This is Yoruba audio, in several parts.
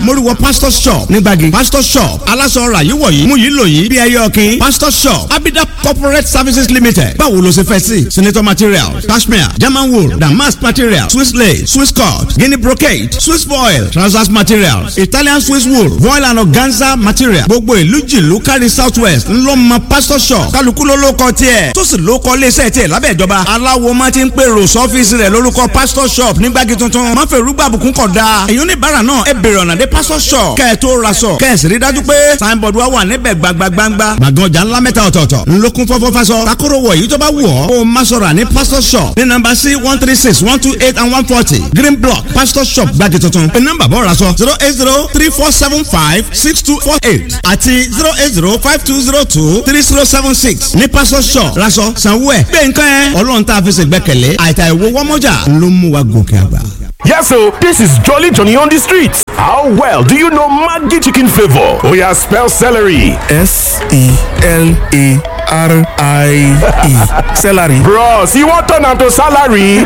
mórúwọ pastor shop nígbàgì pastor shop aláṣọ ọ̀rà yìí wọ̀nyí mú yìí lò yìí bí ẹyẹ ọ̀kìn pastor shop abida corporate services limited báwo ló ṣe fẹ́ sí senator materials cashmere german wool damask materials swiss lace swiss cut guinea brocade swiss foil trousers materials italian swiss wool voile and organza material gbogbo ìlú jìlú kárí south west ńlọmọ pastor shop kálukú ló ló kọ tiẹ̀ tó sì ló kọ iléeṣẹ́ tiẹ̀ lábẹ́ ìjọba aláwo máa ti ń pèrò sọ́fíìsì rẹ̀ lórúkọ pastor shop nígbàgì tuntun má fẹ́ rúgbà àbùkún kọ̀ da èyí oníbàárà náà ẹ bèrè ọ̀nà dé pastor shop kẹ́ ẹ tó ra sọ kẹ́ ẹ sì rí dájú pé signboard wa wà níbẹ̀ gbagbagbangba gbàgán ọjà ńlá mẹ́ta ọ̀tọ̀ọ̀tọ̀ ńlọkùn fọ́fọ́ fasọ takoro wọ̀ èyí tó bá wù ọ́ kó o má sọ̀rọ̀ ní pastor shop ní nọ́mbà sí one three six one two eight and one forty green block pastor shop gbàgì tuntun ní nọ́mbà bọ́ ra sọ zero eight zero three four seven five six two four eight àti zero eight zero five two zero two three zero seven six ní pastor shop raṣọ sanwó ẹ̀ gbé nǹkan ẹ̀ ọlọ́run tá a fi ṣègbẹ́kẹ̀lé àìtà ìwo wọ́mọ́jà ló mú wa gòkè àgbà. Yes, so this is Jolly Johnny on the streets. How well do you know Maggi chicken flavor? Oh yeah, spell celery. S E L A R I E. Celery. Bros, you want turn am to salary?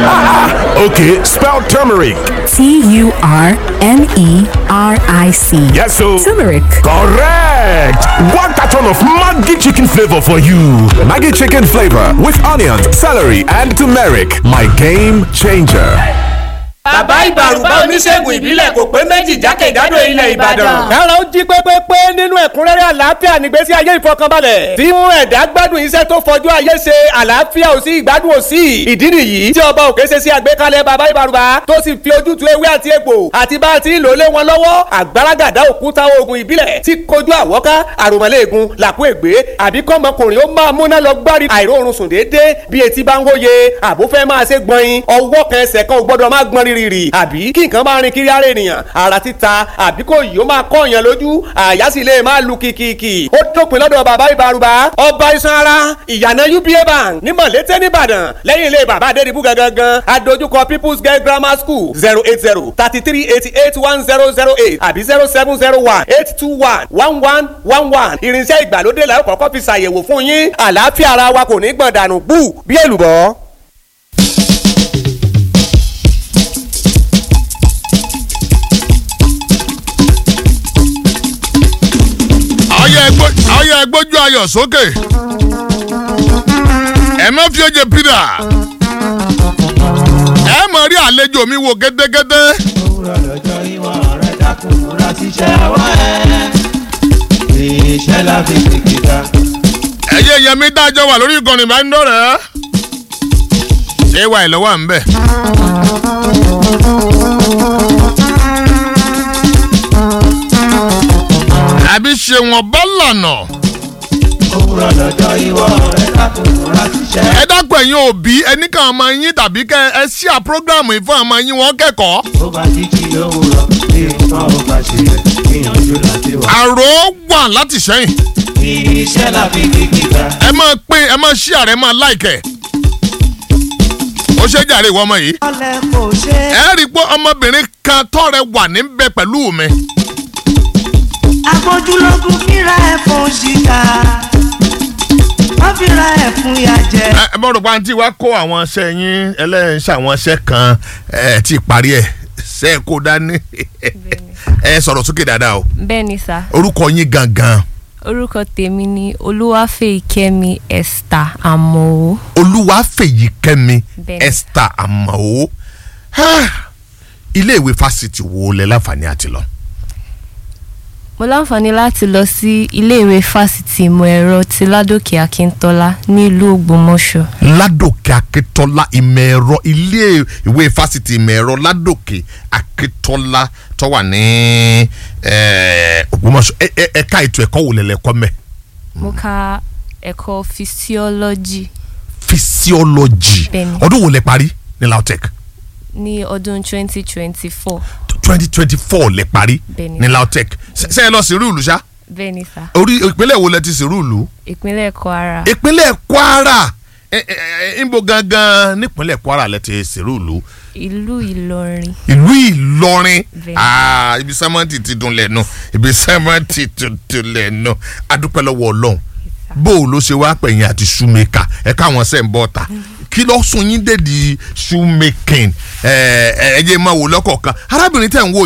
okay, spell turmeric. T U R M E R I C. Yes, so Turmeric. correct. One carton of Maggi chicken flavor for you. Maggie chicken flavor with onions, celery, and turmeric. My game changer. bàbá ìbàrùbá oníṣègùn ìbílẹ̀ kò pé méjì jákèjádò ilẹ̀ ìbàdàn. kára ó jí pépépé nínú ẹ̀kúnrẹ́rẹ́ àlàáfíà nígbésí ayé ìfọkànbalẹ̀ tí mú ẹ̀dá gbádùn iṣẹ́ tó fọjú ayé ṣe àlàáfíà ò sí ìgbádùn ò sí ìdí nìyí tí ọba òkè ṣe sí àgbékalẹ̀ bàbá ìbàrùbá tó sì fi ojútùú ewé àti egbò àti bá a ti ń lò lé wọn lọ́wọ́ àgbàràgàdá òkúta oògùn ìbílẹ̀ tí kojú àwọ́ká àròmọ́lẹ́ẹ̀gùn làkú ègbé àbí kọ́mọkùnrin ó máa múná lọ gbárí àìróorun sùn déédéé bí etí bá ń hóye àbó fẹ́ máa ṣe gbọ̀nyin ọwọ́ kan ẹsẹ̀ kan ò gbọ́dọ̀ máa gbọ́n rírì àbí kí nǹkan máa rin kiri ara ènìyàn ara títa àbí kò yìí ó máa kọ́ èèyàn lójú àyà sì lè máa lu kìkìkì ó dópin lọ́dọ̀ bàbá ìbárùbá ọba iṣan ara ìyànà uba bank ní mọ̀lété nìbàdàn lẹ́yìn ilé bàbá adédìbú gangan adójúkọ people's girl grammar school zero eight zero thirty three eighty eight one zero zero eight àbí zero seven zero one eight two one one one one one irinṣẹ́ ìgbàlódé la ó kọ́kọ́ fi ṣàyẹ̀wò fún yín àlàáfíà ara wa kò ní gbọ̀n dànù bú bí èlùbọ́. ọyọ ẹgbójú ayọ̀ sókè ẹ má fi oje pírà ẹ mọ̀ rí àlejò mi wò gédégédé. òwúrọ̀ lọ́jọ́ ìwọ̀n rẹ̀ dákun múra síṣẹ́ ọwọ́ ẹ̀ iṣẹ́ la fi kìkì ká. ẹyẹ yẹmi dájọ́ wà lórí ìkànnì ìbánidọ́rẹ̀ẹ́ ṣé wà ìlọ́wọ́ à ń bẹ̀. àbí ṣe wọn bá lànà. òwúrọ̀ lọ́jọ́ ìwọ̀n rẹ̀ dákun múra síṣẹ́. ẹ dákun ẹ̀yin òbí ẹnì kan ọmọ yín tàbí kẹ ẹ ṣí à prógráàmù yìí fún ọmọ yín wọn kẹ́kọ̀ọ́. ó bá jíjí òwúrọ̀ bí nǹkan ó bá ṣe rẹ̀ gbìyànjú láti wà. àrò wà láti sẹ́yìn. iṣẹ́ la fi kìkì ká. ẹ máa pín ẹ máa ṣí àrẹ máa láìkẹ́. ó ṣe jàre ìwọ ọmọ yìí. ọlẹ́ kò ṣe. ẹ rí i pé ọmọbìnrin kan tọ́rẹ wà níbẹ̀ pẹ̀lú mi. agbójúlógún fíra ẹ̀ fún ṣìkà wọ́n fíra ẹ̀ fún ìyà jẹ. ẹ ẹ bọ́dọ̀ pa àǹtí wa kó àwọn iṣẹ́ yín ẹlẹ́yìn ṣe àwọn iṣẹ́ kan ẹ ti parí ẹ̀ ṣe é kó dání ẹ sọ̀rọ̀ sókè dáadáa o bẹ́ẹ̀ ni sá orúkọ yín gangan orúkọ tèmi ni olúwàfẹ̀yìkẹ́mi esther amọ̀ olúwàfẹ̀yìkẹ́mi Bẹ́ẹ̀ni. esther amao ilé ìwé fásitì wo lẹ láǹfààní àti lọ. mo láǹfààní láti lọ sí iléèwé fásitì ìmọ̀ ẹ̀rọ ti ládòkè akíntọ́lá nílùú ògbómọ̀ṣọ́ ládòkè akíntọ́lá ìmọ̀ ẹ̀rọ ilé ìwé fásitì ìmọ̀ ẹ̀rọ ládòkè akíntọ́lá tó wà ní eh, ògbómọ̀ṣọ́ Ẹ- ẹ- ẹ̀ka ètò ẹ̀kọ́ wò lẹ́lẹ́kọ́ mẹ́ mo ka ẹ̀kọ́ physiology physiology Bẹ́ẹ̀ni. ọdún wo lẹ parí ní lautech ní ọdún 2024 twenty twenty four lẹ parí Bẹ́ẹ̀ni. ní lautech ṣe ẹ lọ sí rúùlù ṣá bẹ́ẹ̀ ni sá orí ìpínlẹ̀ wo lẹ ti sí rúùlù ìpínlẹ̀ kwara ìpínlẹ̀ kwara ẹ- ẹ- ẹ- níbo gangan nípínlẹ̀ kwara lẹ ti sí rúùlù ìlú ìlọrin ìlú ìlọrin Bẹ́ẹ̀ni. Ah, ibi sẹ́mọ́ǹtì ti dùn lẹ́nu ibi sẹ́mọ́ǹtì ti dùn lẹ́nu adúpẹ́ lọ́wọ́ ọlọ́run bó o ló ṣe wá pẹ̀yìn àti shoemaker ẹ káwọn sẹ́ ń bọ̀ ta kí ló sún yín dédi shoemaking ẹ ẹ ẹ jẹ́ máa wò lọ́kọ̀ọ̀kan arábìnrin tẹ̀ ń wò yìí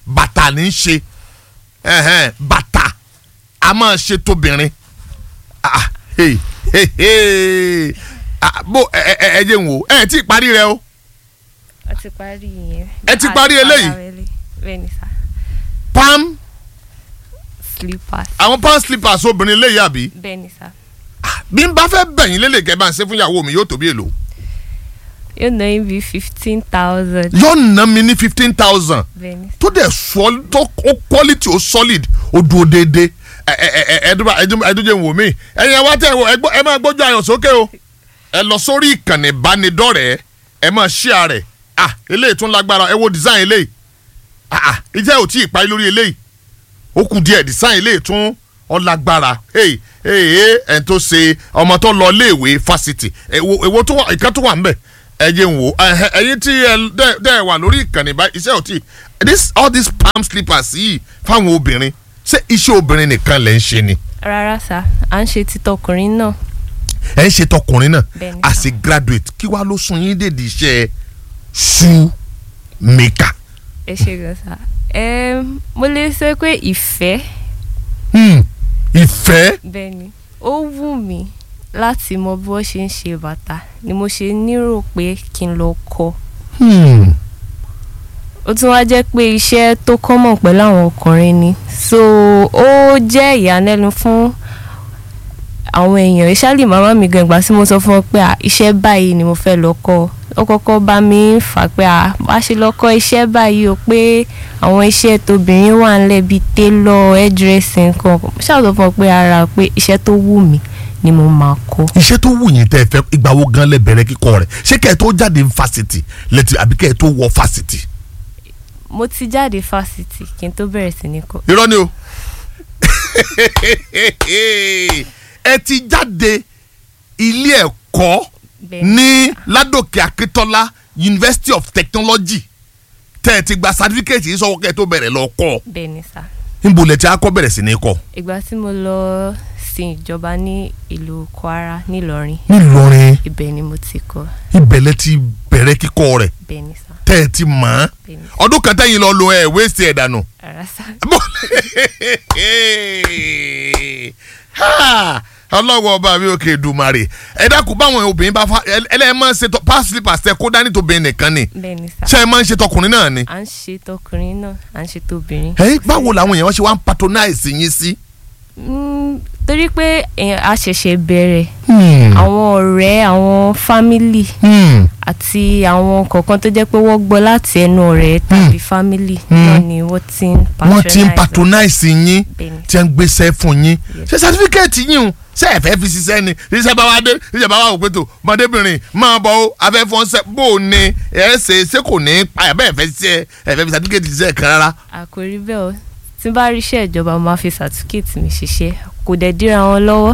bàtà ní í ṣe ẹ̀hẹ́n, bàtà a máa ṣe tóbìnrin Ah, hey, hey, hey. Ah, bó ẹ ẹ ẹ ẹ jẹ́ n wò ẹ tí ì parí rẹ o a ti parí yẹn. Ẹ ti parí eléyìí? bẹ́ẹ̀ni sá palm slippers àwọn palm slippers obìnrin lè yàbí bẹ́ẹ̀ni sá bí n bá fẹ́ bẹ̀yìn lélẹ̀ kẹ́ bá ń ṣe fún ìyàwó mi yóò tó bí èlò yóò ná yín bíi fifteen thousand yóò ná mi ní fifteen thousand bẹ́ẹ̀ni tó dẹ̀ sọ tó ó quality ó solid ó dúró déédéé ẹ ẹ ẹ ẹdúrà ẹdúnjẹ wò mí ẹ̀yin ẹwà tẹ ẹ gbọ́ ẹ máa gbójú ayọ̀ sókè o ẹ lọ sórí ìkànnì ìbánidọ́rẹ̀ẹ́ ẹ máa share rẹ̀ ah eléyìí tún lágbára ẹ wo design eléyìí ah ah ìjẹ́ ò tí ì parí lórí eléyìí ó kù díẹ̀ design eléyìí tún ọlágbára hey hey hey ẹ̀ tó ṣe ọmọ tó lọ léèwé fásitì èwo èwo tó wà ìkan tó wà ń bẹ̀ ẹ jẹ́ n wò ẹ̀hẹ́, ẹ̀yin tí ẹ dẹ́- dẹ́ wà lórí ìkànnì báyìí iṣẹ́ ò tí this all these palm slippers yìí fáwọn obìnrin ṣé iṣẹ́ obìnrin nìkan lẹ̀ ń ṣe ni rárá sá à ń ṣe títọkùnrin náà ẹ̀ ń ṣe tọkùnrin náà Bẹ́ẹ̀ni. as a graduate kí wàá ló sún yín dèdè iṣẹ́ shoe maker. ẹ ṣe gan sá ẹ mo lè sọ pé ìfẹ́ Hmm, ìfẹ́ bẹ́ẹ̀ni ó wù mí láti mọ bí wọ́n ṣe ń ṣe bàtà ni mo ṣe nírò pé kí n lọ kọ́ Hmm, ó tún wá jẹ́ pé iṣẹ́ tó kọ́mọ̀ pẹ̀lú àwọn ọkùnrin ni so ó jẹ́ ìyàlẹ́nu fún àwọn èèyàn ìṣáàlì màmá mi gan ìgbà tí mo sọ fún ọ pé à, iṣẹ́ báyìí ni mo fẹ́ lọ kọ́ ó kọ́kọ́ bá mi fà pé à wá ṣe lọ kọ́ iṣẹ́ báyìí o pé àwọn iṣẹ́ tóbìnrin wà ńlẹ̀ bíi tailor hairdressing kan ṣáà sọ fún ọ pé ara pé iṣẹ́ tó wù mí ni mo máa kọ́. iṣẹ́ tó wù yín tẹ́ ẹ fẹ́ ìgbà wo gan lẹ bẹ̀rẹ̀ kíkọ́ rẹ̀ ṣé kẹ́ ẹ tó jáde ní fásitì lẹ́tì àbí kẹ́ ẹ tó wọ fásitì. mo ti jáde fásitì kí n tó bẹ̀rẹ̀ sí ní kọ́. irọ́ ni o ẹ ti jáde ilé ẹ̀kọ́ ní ládòkè akíntọ́lá university of technology tẹ́ ẹ ti gba certificate yìí sọ́wọ́ kẹ́ ẹ tó bẹ̀rẹ̀ lọ kọ́ bẹ́ẹ̀ ni sá níbo lẹ ti akọ́ bẹ̀rẹ̀ sí ní kọ́ ìgbà tí mo lọ sin ìjọba ní ìlú kwara nílọrin nílọrin ibẹ̀ ni mo ti kọ́ ibẹ̀ lẹ ti bẹ̀rẹ̀ kíkọ́ rẹ̀ bẹ́ẹ̀ ni sá tẹ́ ẹ ti mọ̀ ọ́n bẹ́ẹ̀ ni ọdún kan tẹ́yìn lọ lo ẹ̀ wéṣì ẹ̀ dànù. ara sá Ha! ọlọ́wọ́ ọba mi ò kè dùmarè ẹ dákun báwọn obìnrin bá fa ẹlẹ́yìn máa ń ṣe tọ pass slippers tẹ kó dání tóbìnrin nìkan ni bẹ́ẹ̀ ni sá ṣé ẹ máa ń ṣe tọkùnrin náà ni. à ń ṣe tọkùnrin náà à ń ṣe tóbìnrin. ẹ báwo làwọn èèyàn ṣe wá ń patronize yín sí. Mm, torí pé èèyàn a ṣẹ̀ṣẹ̀ bẹ̀rẹ̀ Hmm. àwọn ọ̀rẹ́ àwọn fámìlì Hmm. àti àwọn kọ̀ọ̀kan tó jẹ́ pé wọ́n gbọ́ láti ẹnu ọ̀rẹ́ tàbí fámìlì náà ni wọ́n ti ń wọ́n ti ń patronize patronize yín Bẹ́ẹ̀ni. tí ń gbéṣẹ́ fún yín ṣé certificate yín o ṣé ẹ fẹ́ fi ṣiṣẹ́ ni ṣiṣẹ́ bá wá dé ṣiṣẹ́ bá wà wò pé tó ọmọdébìnrin máa bọ̀ ó afẹ́fọ́nsẹ́ bó o ní ẹ ṣe ṣé kò ní pa ẹ̀ bẹ́ẹ̀ fẹ́ ṣiṣẹ́ ẹ fẹ́ fi certificate ṣiṣẹ́ kan rárá. àkòrí bẹ́ẹ̀ o tí n bá rí iṣẹ́ ìjọba mo máa fi certificate mi ṣiṣẹ́ kò dẹ̀ díra wọn lọ́wọ́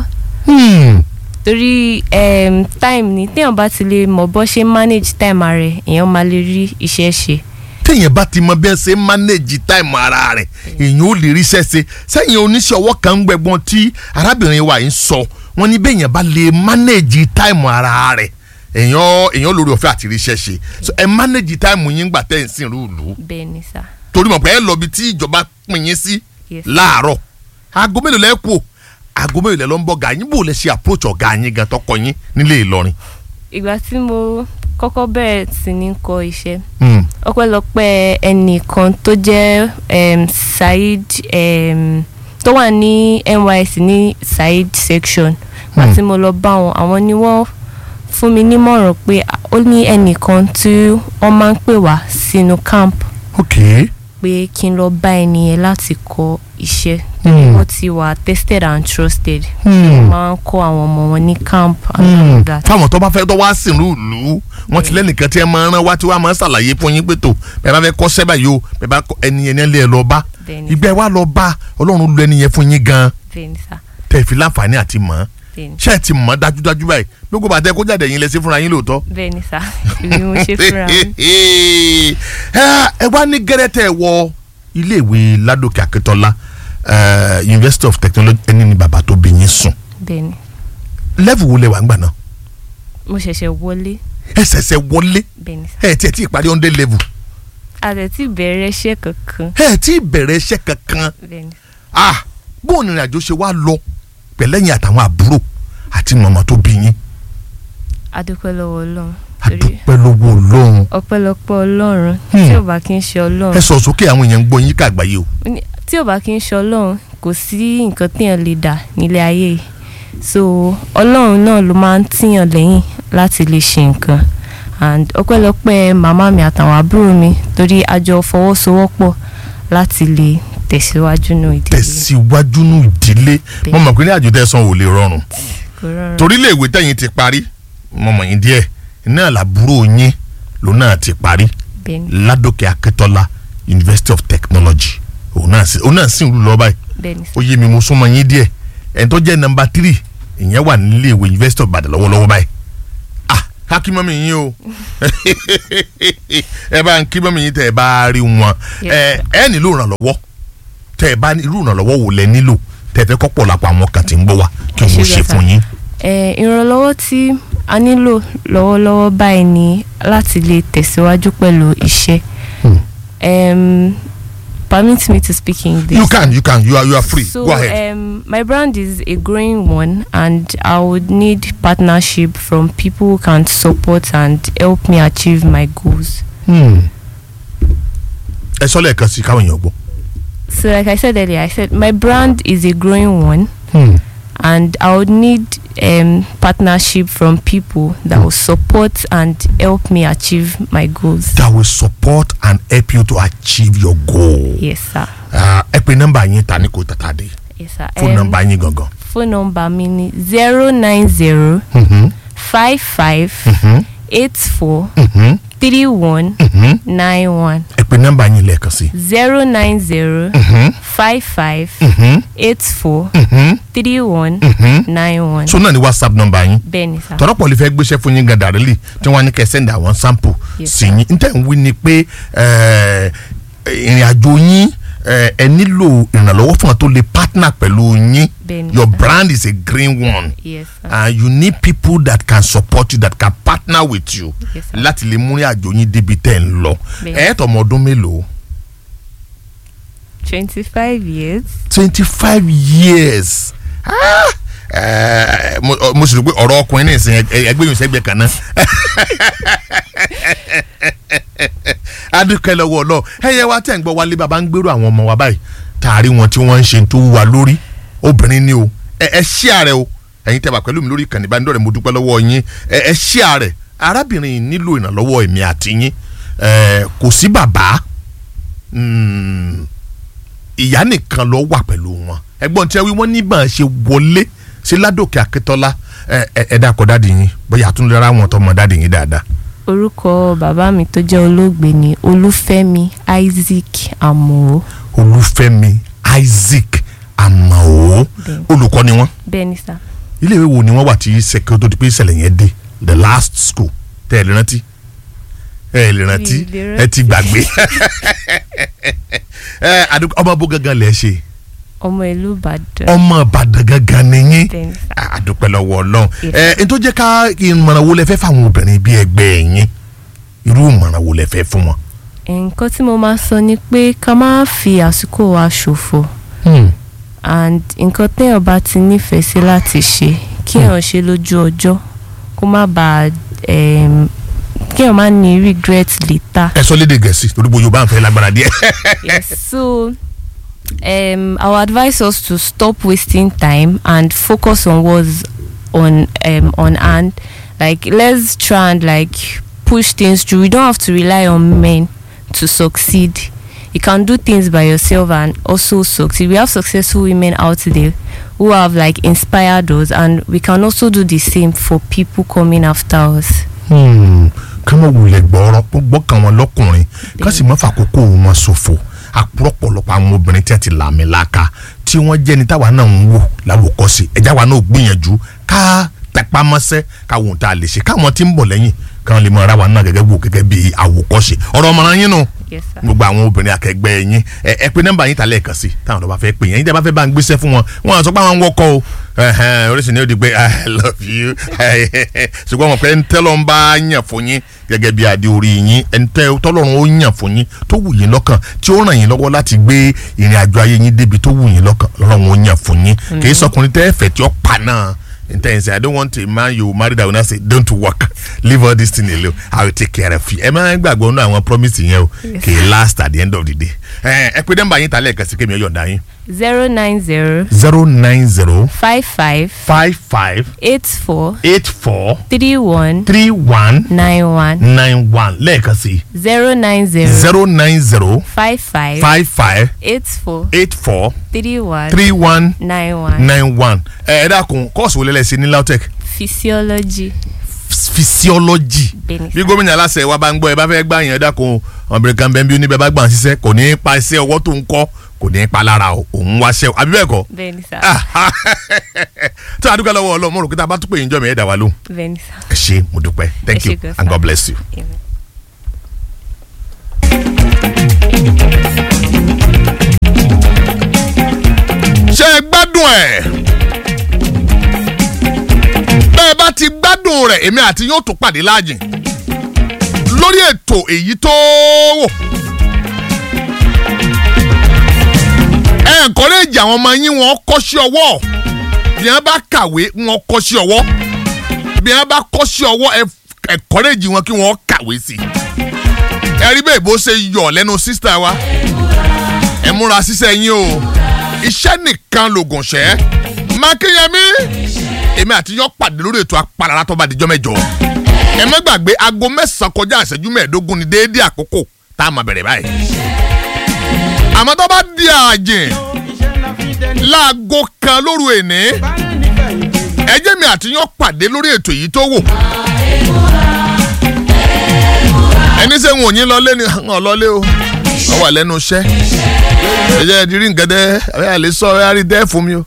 torí um, time ni téèyàn bá ti lè mọ̀ bọ́ ṣe manage time rẹ̀ èèyàn máa lè rí iṣẹ́ ṣe. téèyàn bá ti mọ bí ẹ ṣe ń manage time ara rẹ̀ èèyàn ò lè ríṣẹ́ ṣe sẹ́yìn oníṣẹ́ ọwọ́ kan ń gbẹ̀gbọ́n tí arábìnrin wa yìí ń sọ wọ́n ní béèyàn bá lè manage time ara rẹ̀ èèyàn èèyàn lórí ọ̀fẹ́ àti ríṣẹ́ ṣe so ẹ manage time yín gbà tẹ́ ẹ̀ ń sìn rúùlù bẹ́ẹ̀ ni sá torí mọ̀ pé ẹ lọ bí tí ìjọba pín yín sí Yes. láàárọ̀ aago mélòó lẹ́ kú o aago mélòó lẹ́ lọ ń bọ̀ ọ̀gá yín bò lẹ́ ṣe approach ọ̀gá yín gan tọkọ yín nílé Ìlọrin. ìgbà tí mo kọ́kọ́ bẹ̀rẹ̀ sí ní kọ́ iṣẹ́ Hmm. ọpẹ́lọpẹ́ ẹnìkan tó jẹ́ um, Said um, tó wà ní NYSC ní Said section Hmm. àti mo lọ bá wọn àwọn ni wọ́n fún mi nímọ̀ràn pé ó ní ẹnìkan tí wọ́n máa ń pè wá sínú camp ok pé kí n lọ bá ẹni yẹn láti kọ́ iṣẹ́ Hmm. wọ́n ti wà tested and trusted Hmm. wọ́n máa ń kọ́ àwọn ọmọ wọn ní camp and all of that. fáwọn tó bá fẹ́ tó wá sìn rúùlù wọ́n ti lẹ́nìkan tí ẹ máa rán wá tí wọ́n á máa ṣàlàyé fún yín pé tó bẹ́ẹ̀ bá fẹ́ kọ́ sẹ́bà yìí o bẹ́ẹ̀ bá kọ́ ẹni yẹn lé ẹ lọ bá Bẹ́ẹ̀ni. ìgbẹ́ wa lọ bá ọlọ́run lu ẹni yẹn fún yín gan bẹ́ẹ̀ ni sá tẹ̀ fi láǹfààní àti mọ̀ ọ́n bẹ́ẹ̀ ni ṣé ẹ ti mọ̀ ọ́ dájúdájú báyìí gbogbo bàtẹ́ kó jáde yín lẹ sí fúnra yín lóòótọ́. bẹ́ẹ̀ ni sá ibi mo ṣe fúnra mi. ẹ ẹ wá ní gẹ́rẹ́tẹ̀ wọ iléèwé ládòkè akíntọ́lá eh, university of technology ẹni ni bàbá tó bí yín sùn bẹ́ẹ̀ ni level wo lẹ wà ń gbà náà mo ṣẹ̀ṣẹ̀ wọlé ẹ ṣẹ̀ṣẹ̀ wọlé bẹ́ẹ̀ ni sá ẹ tiẹ̀ tí ì parí hundred level a dẹ̀ ti bẹ̀rẹ̀ iṣẹ́ kankan. ẹ tí ì bẹ̀rẹ̀ iṣẹ́ kankan bẹ́ẹ̀ni ah bóun ìrìn àjò ṣe wá lọ pẹ̀lẹ́yìn àtàwọn àbúrò àti màmá tó bí yín adúpẹ́ lọ́wọ́ ọlọ́run torí pẹ́ lọ́wọ́ ọlọ́run ọpẹ́lọpẹ́ ọlọ́run Hmm. tí ò bá kí ń ṣe ẹ ọlọ́run sọ sókè àwọn èèyàn ń gbọ́ yín káàgbáyé o Ó ní- tí ò bá kí ń ṣe ọlọ́run kò sí nǹkan téèyàn lè dà nílé ayé yìí so ọlọ́run náà ló máa ń tíyàn lẹ́yìn láti lè ṣe nǹkan and ọpẹ́lọpẹ́ màmá mi àtàwọn àbúrò mi torí a jọ fọwọ́sowọ́pọ̀ láti lè tẹ̀síwájú nù ìdílé tẹ̀síwájú nù ìdílé mo mọ̀ pé ní àjò tẹ̀sán ò lè rọrùn kò rọrùn. torí iléèwé tẹ̀yìn ti parí mo mọ̀ yín díẹ̀ náà làbúrò yín ló náà ti parí Bẹ́ẹ̀ni. ládòkè akẹ́tọ́lá university of technology òun náà sì òun náà sì ń lù lọ báyìí Bẹ́ẹ̀ni. ó yé mi mo súnmọ́ yín díẹ̀ ẹni tó jẹ́ nọmba tírì ìyẹn wà nílé ìwé university of Ìbàdàn lọ́wọ́lọ́wọ́ báyìí ah kákí mọ́mí yín o ẹ bá ń kí mọ́mí yín tẹ́ ẹ bá rí wọn ẹ ẹ nílò ìrànlọ́wọ́ tẹ́ ẹ bá ní irú ìrànlọ́wọ́ wò lẹ nílò tẹ́ ẹ fẹ́ kọ́pọ̀ lápá àwọn kan tí ń gbọ́ wá kí wọ́n ṣe fún yín. Eh, ìrànlọ́wọ́ tí a nílò lọ́wọ́lọ́wọ́ báyìí ni láti lè tẹ̀síwájú pẹ̀lú iṣẹ́. Um, permit me to speak English. you can you can you are you are free So, go ahead. Um, my brand is a growing one, and I would need partnership from people who can support and help me achieve my goals. ẹ sọ lẹ́ẹ̀kan sí káwọn èèyàn gbọ́. So, like I said earlier, I said my brand is a growing one, and I would need um, partnership from people that will support and help me achieve my goals. that will support and help you to achieve your goal. Yes, sir. Ah, ẹ pe nọ́mbà yín ta ni kò tàtà dé Yes, sir. fún Um, nọ́mbà yín gangan. Phone number mi ni zero nine zero five five eight four three one nine one ẹ pe nọ́mbà yín lẹ́ẹ̀kan sí. zero nine zero five five eight four three one nine one. so náà ni whatsapp nọ́mbà yín. Bẹ́ẹ̀ni sá. tọ́rọ́pọ̀ lè fẹ́ gbéṣẹ́ fún yín gan dàrílì tí wọ́n á ní kẹ́ send àwọn sample Yes, sí yín n tẹ́ ń wí ni pé eh, ìrìn àjò yín eh, ẹ nílò ìrànlọ́wọ́ fún wọn tó lè partner pẹ̀lú yín Bẹ́ẹ̀ni your sá. brand is a green one Yes, sir. and you need people that can support you that can partner with you Yes, sir. láti lè múrin àjò yín débi tẹ́ ń lọ Bẹ́ẹ̀ni. ẹ̀ tọmọ ọdún mélòó twenty five years. twenty five years Ah! Eh, mo mo sì rò pé ọ̀rọ̀ ọkùnrin ní ìsìn ẹ- ẹgbẹ́ yòó sẹ́gbẹ́ kan náà adúkẹ́ lọ́wọ́ ọlọ́ ẹ̀yẹ wa tẹ̀ ń gbọ́ wálé bàbá ń gbèrò àwọn ọmọ wa báyìí tààrí wọn tí wọ́n ń ṣe tó wà lórí obìnrin ni o ẹ ẹ ṣí ààrẹ o ẹ̀yin tẹ́ bá pẹ̀lú mi lórí ìkànnì ìbánidọ́rẹ̀ mo dúpẹ́ lọ́wọ́ yín ẹ ẹ ṣí ààrẹ arábìnrin yìí nílò ìrànlọ́wọ́ èmi àti yín ẹ kò sí bàbá mm, ìyá nìkan ló wà pẹ̀lú wọn ẹgbọ́n tí wọ́n ní bá a ṣe wọlé sí ládòkè akẹ́tọ́lá ẹ ẹ ẹ dákọ̀ dáàdì yín bóyá àtúndì rárá wọn tó mọ dáàdì yín dáadáa. orúkọ bàbá mi tó jẹ́ olóògbé ni olúfẹ́mi isaac amọ̀ olúfẹ́mi isaac amao olùkọ́ ni wọ́n bẹ́ẹ̀ni sá. iléèwé wo ni wọ́n wà tí sẹ́kẹ́ tó di pé ìṣẹ̀lẹ̀ yẹn dé the last school tẹ́ ẹ lè rántí ẹ lè rántí Mi ì lè ẹ ti gbàgbé ẹ àdúgbò ọmọ bó gangan lẹ ṣe ọmọ ìlú ìbàdàn. ọmọ ìbàdàn gangan nìyí bẹ́ẹ̀ni sá. àdúpẹ́ lọ́wọ́ ọlọ́run Yes. ẹ n tó jẹ́ ká ìmọ̀ràn wo lẹ fẹ́ fáwọn obìnrin bíi ẹgbẹ́ yín irú ìmọ̀ràn wo lẹ fẹ́ fún wọn. nǹkan tí mo máa sọ ni pé ká má fi àsìkò wa ṣòfò and nǹkan téèyàn bá ti nífẹ̀ẹ́ sí láti ṣe kéèyàn ṣe lójú ọjọ́ kó má bàa em, kéèyàn má ní regret later. ẹ sọ lédè gẹ̀ẹ́sì torí bó yorùbá ń fẹ́ lágbára díẹ̀. yes so um, I would advise us to stop wasting time and focus on what's on um, on hand. Like let's try and like push things through. We don't have to rely on men to succeed. You can do things by yourself and also succeed. We have successful women out there who have like inspired us, and we can also do the same for people coming after us. ká mọ̀ wulẹ̀ gbọ́rọ̀ gbọ́kàn wọn lọ́kùnrin ká sì mọ́ fàkókò wọn ṣòfò àpọ̀lọpọ̀lọpọ̀ àwọn obìnrin tí a ti làmì láka tí wọ́n jẹ́ ni táwa náà ń wò láwòkọ́sí ẹ̀já wa náà gbìyànjú ká tẹpá mọ́sẹ́ káwọn ohun tá a lè ṣe káwọn tí ń bọ̀ lẹ́yìn káwọn lè mọ ara wa náà gẹ́gẹ́ wò gẹ́gẹ́ bí àwòkọ́ṣe ọ̀rọ̀ ọmọràn yín nù Yes, sir. gbogbo àwọn obìnrin akẹgbẹ́ yín ẹ ẹ pé nọ́mbà yín ta lẹ́ẹ̀kan sí táwọn ọ̀dọ́ bá fẹ́ pè yín ẹ̀yin tẹ́ bá fẹ́ bá ń gbéṣẹ́ fún wọn wọn àti sọ pé àwọn ń wọkọ̀ o ẹ̀hẹ́n, oríṣiríṣi ni ó di pé i love you ṣùgbọ́n wọn pé ẹni tẹ́lọ̀ ń bá yàn fún yín gẹ́gẹ́ bí adé orí yín ẹni tẹ́ tọ́lọ́run ó yàn fún yín tó wù yín lọ́kàn tí ó ràn yín lọ́wọ́ láti gbé ìrìn àjò ayé yín débi tó wù yín lọ́kàn lọ́lọ́run ó yàn fún yín kì í sọkùnrin tẹ́ fẹ́ tí ó pa náà intense i don't want a man you marry that will not say don't work leave all this thing alone i will take care of you ẹ máa ń gbàgbọ́ nínú àwọn promise yẹn o kì í last at the end of the day ẹ ẹ pé nọ́mbà yín ta lẹ́ẹ̀kan sí kémi ọ̀yọ̀ǹda yín zero nine zero zero nine zero five five five five eight four eight four three one three one nine one nine one lẹ́ẹ̀kan sí zero nine zero zero nine zero five five five five eight four eight four three one three one nine one nine one ẹ ẹ dákun kọ́ọ̀sì wo lẹ́lẹ́sìn ní lautech physiology physiology Bẹ́ẹ̀ni bí gómìnà aláṣẹ wa bá ń gbọ́ ẹ bá fẹ́ gbà yẹn dákun ọmọbìnrin kan bẹ́ẹ̀ bí oníbẹ̀ bá gbà ń ṣiṣẹ́ kò ní í pa iṣẹ́ ọwọ́ tó ń kọ́ kò ní í pa lára o òun wá ṣẹ́ o àbí bẹ́ẹ̀ kọ́ bẹ́ẹ̀ni sá tó a dúpẹ́ lọ́wọ́ ọlọ́run mo rò pé tá a bá tún pè yín jọ́ mi ẹ̀ dá wa lóhùn bẹ́ẹ̀ni sá. ẹ ṣé mo dúpẹ́ thank Ẹ ṣé you gan, and sir. God bless you. Amen. ṣé ẹ gbádùn ẹ̀ bẹ́ẹ̀ bá ti gbádùn rẹ̀ èmi àti yóò tún pàdé láàjìn lórí ètò èyí tó wò ẹ encourage àwọn ọmọ yín wọn kọ́ sí ọwọ́ bí wọ́n bá kàwé wọn kọ́ sí ọwọ́ bí wọ́n bá kọ́ sí ọwọ́ ẹ encourage wọn kí wọ́n kàwé sí ẹ rí bẹ́ẹ̀ bó ṣe yọ̀ lẹ́nu sísítà wa ẹ múra ṣiṣẹ́ yín o iṣẹ́ nìkan lògùn ṣẹ́ mákìyẹmí èmi àti yọ pàdé lórí ètò apàlára tó bá dijọ́ mẹ́jọ ẹ má gbàgbé aago mẹ́sàn-án kọjá ìṣẹ́jú mẹ́ẹ̀ẹ́dógún ní déédéé àkókò tá a máa bẹ̀rẹ̀ báyìí àmọ́ tó bá di àjìn láago kan lóru èní ẹ jẹ́ mi àti yọ pàdé lórí ètò yìí tó wò ẹni sẹ́ ń wò yín lọ́lé ni ọ̀ lọ́lé o wọ́n wà lẹ́nu iṣẹ́ ẹ jẹ́ ìdírí nǹkan dẹ́ ẹ yà lè sọ ẹ yà rí dẹ́ fún mi o.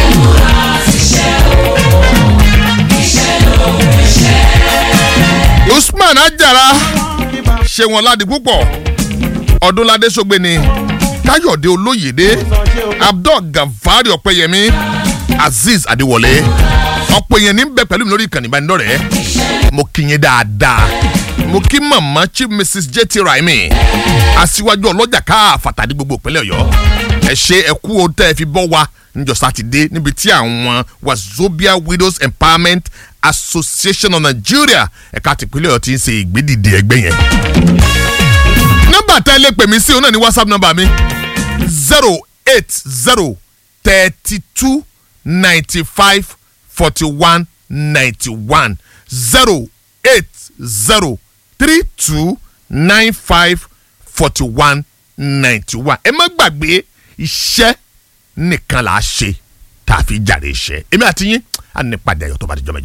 usman ajara ṣe wọn ládi púpọ̀ ọdúnládé sọgbẹ́ ni káyọ̀dé olóyèdé abdul gafari ọ̀pẹ̀yẹmí azeez adéwọlé ọ̀pọ̀ èèyàn ní bẹ pẹ̀lú mi lórí ìkànnì ìbánidọ́rẹ̀ẹ́ mo kí yín dáadáa mo kí màmá chief mrs jt raimi aṣíwájú ọlọ́jà káàfàtà ní gbogbo ìpínlẹ̀ ọ̀yọ́ ẹ ṣe ẹ kú o tẹ́ ẹ fi bọ́ wa níjọ sátidé níbi tí àwọn wazobia widows empowerment association of nigeria ẹ̀ka tìpínlẹ̀ ọ̀yọ́ ti ń ṣe ìgbédìde ẹgbẹ́ yẹn. nọ́mbà tá ẹ lè pè mí sí òun náà ní whatsapp nọ́mbà mi zero eight zero thirty two ninety five forty one ninety one zero eight zero three two nine five forty one ninety one ẹ má gbàgbé iṣẹ́ nìkan là á ṣe tá a fi jàre iṣẹ́ èmi àti yín á ní padà ẹ̀yọ́ tó bá di jọ́ mẹ́jọ.